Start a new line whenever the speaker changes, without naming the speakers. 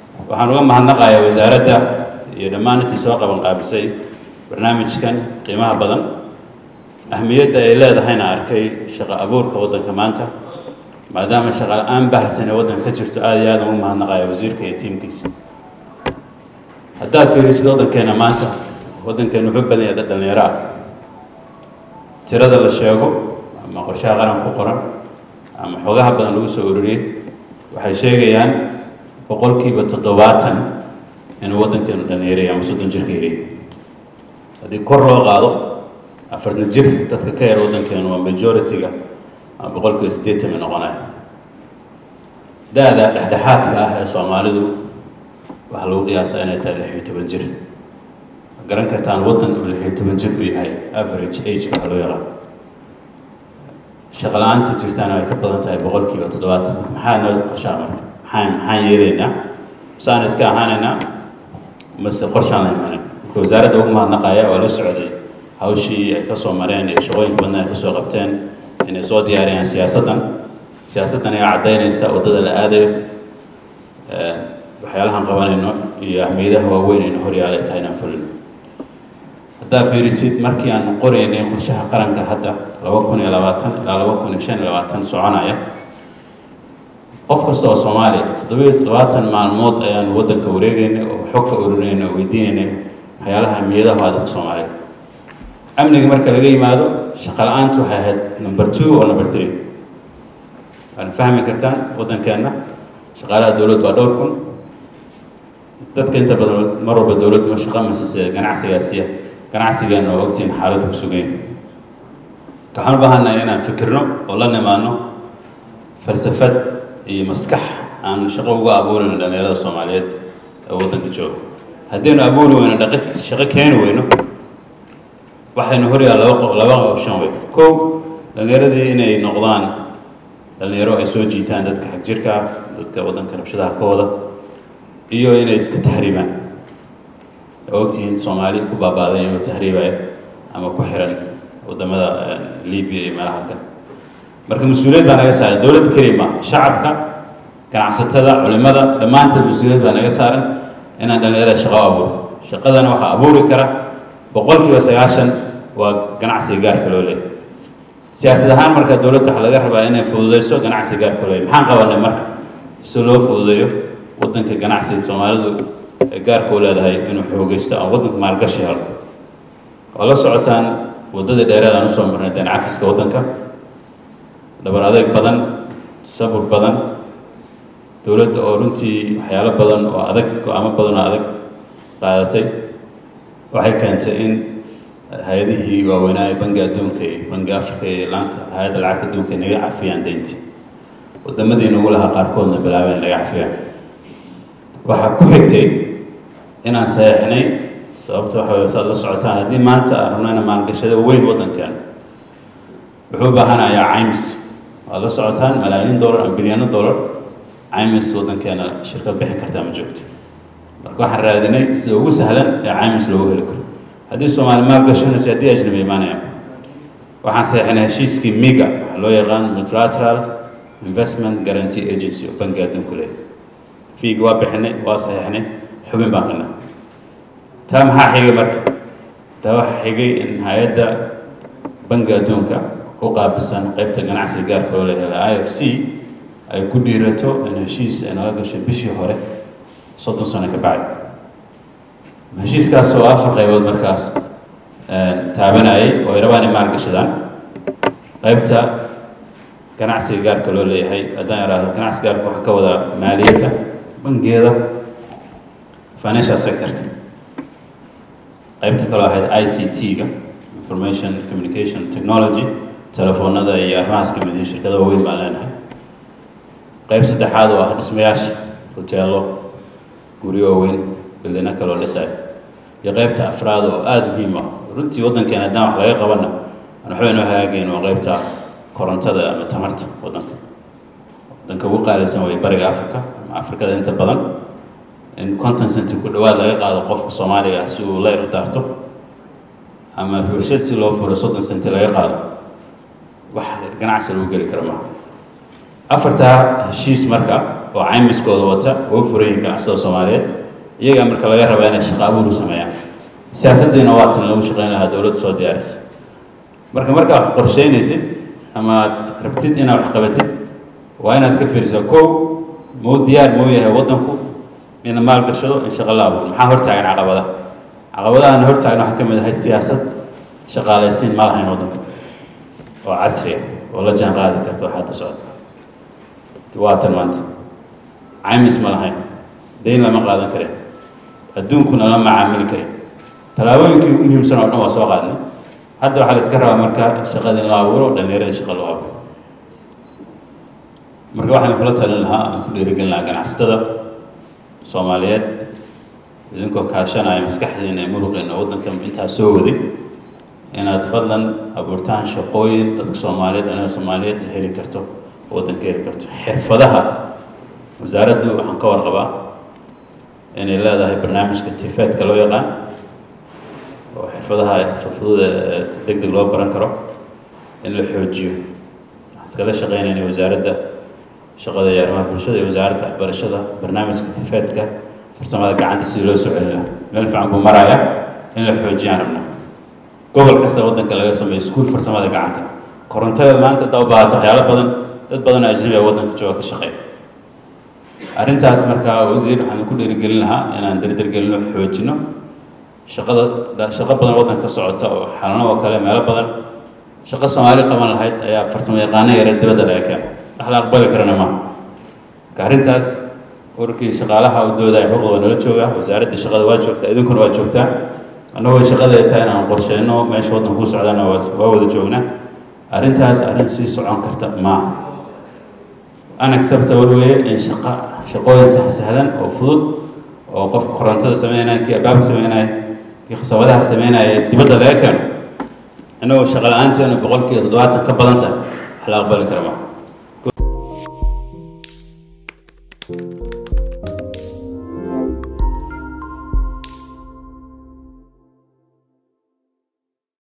waxaan uga mahadnaqayaa wasaaradda iyo dhammaan intii soo qaban qaabisay barnaamijkan qiimaha badan ahmiyadda ay leedahayna arkay shaqo abuurka waddanka maanta maadaama shaqa la-aan bahsan ee waddanka ka jirto aada iyo aada ugu mahadnaqaya wasiirka iyo tiimkiisa haddaad fiirisid waddankeena maanta waddankeenu wuxuu badan yahay dad dhallinyaro ah tirada la sheego ama qorshaha qaran ku qoran ama xogaha badan lagu soo ururiyey waxay sheegayaan boqolkiiba toddobaatan inuu waddankeenu dhallinyaraya ama soddon jirka yaraya haddii kor loo qaado afartan jir dadka ka yar waddankeenu waa majority-ga ama boqolkiiba siddeetan bay noqonaya da-da dhexdhexaadka ah ee soomaalidu waxaa lagu qiyaasaa inay tahay lix iyo toban jir garan kartaan waddan uu lix iyo toban jir u yahay average ageka waxa loo yaqaan shaqa la-aanta jirtaana ay ka badan tahay boqolkiiba toddobaatan maxaa noo qorshaa marka maxaan maxaan yeelaynaa masaan iska ahaanaynaa mase qorshaan la imaanin marka wasaaradda ugu mahadnaqaya waa la socday hawshii ay ka soo mareen iyo shaqooyinka badna ay ka soo qabteen inay soo diyaariyaan siyaasaddan siyaasaddan ayaa caddaynaysa waddada la aadayo waxyaalahaan qabanayno iyo ahmiyadaha waaweyn aynu horyaala ay tahay inaan fulino haddaa fiirisid markii aan qoraynay qorshaha qaranka hadda laba kun iyo labaatan ilaa laba kun iyo shan iyo labaatan soconaya qof kasta oo soomaaliya toddobiyo toddobaatan maalmood ayaan waddanka wareegaynay oo xog ka urinaynay oo weydiinaynay waxyaalaha ahmiyadaha waa dadka soomaaliyeed amniga marka laga yimaado shaqo la-aantu waxay ahayd number two oo number three waana fahmi kartaan waddankeenna shaqaalaha dowladdu waa dhowr kun dadka inta badan mar walba dowladdu ma shaqa masise ganacsigaasiya ganacsigeenna oo ogtiin xaaladdu ku sugan yahay waxaan u baahannahay inaan fikirno oo la nimaano falsafad iyo maskax aan shaqo uga abuurayno dhallinyarada soomaaliyeed ee waddanka jooga haddaynu abuuri weyno dhaqi shaqo keeni weyno waxaynu horyaa laba laba option wey kow dhallinyaradii inay noqdaan dhallinyaro ay soo jiitaan dadka xag jirka ah dadka waddanka rabshadaha ka wada iyo inay iska tahriibaan oo ogtihiin soomaali ku baabaaday iyagoo tahriibaya ama ku xiran waddamada libiya iyo meelaha kale marka mas-uuliyad baa naga saaran dowladda keliya ma shacabka ganacsatada culimada dhammaanteed mas-uuliyad baa naga saaran inaan dhallinyarada shaqo abuuro shaqadana waxaa abuuri kara boqolkiiba sagaashan waa ganacsiga gaarka loo leeyahy siyaasad ahaan marka dowladda waxaa laga rabaa inay fududeyso ganacsiga gaarka loo leeyahy maxaan qabanay marka si loo fududeeyo waddanka ganacsiga soomaalidu ee gaarka u leedahay inuu xoogeysto aan waddanka maalgashi helo waa la socotaan waddadii dheereed aan usoo marnay deen cafiska waddanka dhabar adeeg badan sabur badan dowladda oo runtii waxyaalo badan oo adag go-aamo badan oo adag qaadatay waxay keentay in hay-adihii waaweynaa ee bangi adduunka iyo bangi africa iyo laanta hay-adda lacagta adduunka naga cafiyaan dayntii waddamadii nagu lahaa qaarkoodna bilaabeen naga cafiyaan waxaa ku xigtay inaan saxeixnay sababta waxa wey saad la socotaan haddii maanta aan rabnayna maalgashada weyn waddankeena wuxuu u baahanayaa caymis waad la socotaan malaayiin dollar ama bilyaano dollar caymis waddankeena shirkad bixin kartaa ma joogto marka waxaan raadinay sida ugu sahlan ee caymis loogu heli karo haddii soomaali maalgashanayso haddii ajnabi imaanayaan waxaan saxeixnay heshiiskii miga waxaa loo yaqaan multilateral investment guarantee agency oo bangi adduunku leeyahay fiigi waa bixinay waa saxeixnay xubin baan qinay taa maxaa xigay marka taa waxaa xigay in hay-adda bangi adduunka u qaabisan qeybta ganacsiga gaarka loo leeyahay i f c ay ku dhiirato in heshiis ay nala gashay bishii hore soddon sano ka bacdi heshiiskaas oo afar qaybood markaas taabanayay oo ay rabaan in maalgashadaan qeybta ganacsiga gaarka loo leeyahay haddaan yaraahdo ganacsiga gaarka waxaa ka wadaa maaliyadda bangiyada financial sectorka qaybta kaloo ahayd i c t-ga information communication technology telefoonada iyo arrimahaas ka mid yihiin shirkada waaweyn baan leenahay qayb saddexaad oo ah dhismayaasha hoteelo guryo waaweyn bildino kaloo dhisayo iyo qaybta afraad oo aada muhiim ah runtii waddankeena haddaan wax laga qabana aan waxba inoo hagaagayn waa qaybta korontada ama tamarta waddanka waddanka ugu qaalisan way bariga africa ama afrikada inta badan in conton centi ku dhawaad laga qaado qofka soomaaliga si uu leyr u daarto ama warshad si loo furo soddon centi laga qaado wax ganacsi lagu geli kara maaha afartaa heshiis marka oo caymiskooda wata oo furayin ganacsatada soomaaliyeed iyagaa marka laga rabaa inay shaqo abuur u sameeyaan siyaasaddiina waa tan lagu shaqeyn lahaa dowladda soo diyaarisa marka markaa wax qorsheynaysid ama aad rabtid inaad wax qabatid waa inaad ka fiirisaa kow mau diyaar mau yahay waddanku ina maal gashado in shaqo la abuuro maxaa hortaagan caqabada caqabadahan hortaagan waxaa ka mid ahayd siyaasad shaqaalaysiin ma lahayn waddanku oo casri ah oo la jaan qaadi karta wax hadda socda waa tan maanta caymis ma lahayn dayn lama qaadan karin adduunkuna lama macaamili karin tallaabooyinkii ugu muhiimsan oo dhan waa soo qaadnay hadda waxaa la iska rabaa marka shaqada in loo abuuro dhallinyarada shaqa loo abuuro marka waxaan kula talin lahaa aan ku dhiirigelin lahaa ganacsatada soomaaliyeed idinkoo kaashanaya maskaxdiina ee muruqeena waddanka intaa soo waday inaad fadlan abuurtaan shaqooyin dadka soomaaliyeed anaga soomaaliyeed heli karto waddanka heli karto xirfadaha wasaaraddu waxaan ka warqabaa inay leedahay barnaamijka tifeedka loo yaqaan oo xirfadaha xirfaduda deg deg loo baran karo in la xoojiyo waxaan iskala shaqeynayna wasaaradda shaqada iyo arrimaha bulshada iyo wasaaradda waxbarashada barnaamijka tifeedka farsamada gacanta sidii loo soo celin lahaa meel fiican buu maraya in la xoojiyaan rabnaa gobol kasta waddanka laga sameeyo iskuul farsamada gacanta korontada maanta haddaa u baahato waxyaalo badan dad badan oo ajnabi a waddanka jooga ka shaqeeya arrintaas markaa wasiir waxaan ku dhiirigelin lahaa inaan dardargelino xoojino shaqada shaqo badan waddanka ka socota oo xalano oo kale meelo badan shaqo soomaali qaban lahayd ayaa farsamo yaqaano yare dibadda laga keena wax la aqbali karana maaha marka arrintaas ururkii shaqaalaha u doodaya xuquuqda waa nala joogaa wasaaradda shaqada waa joogtaa idinkuna waa joogtaa annagoo shaqada ay tahay inaan qorsheyno meesha waddanka ku socdana waa waa wada joognaa arrintaas arrin sii socon karta maaha unacceptable weeye in shaqa shaqooyin sax sahlan oo fudud oo qofka korontada sameynaya kii albaabka sameynaya kii khasabadaha sameynaya dibadda laga keeno innagoo shaqa la-aanteenu boqolkiiba toddobaatan ka badan tahay wax la aqbali kara maaha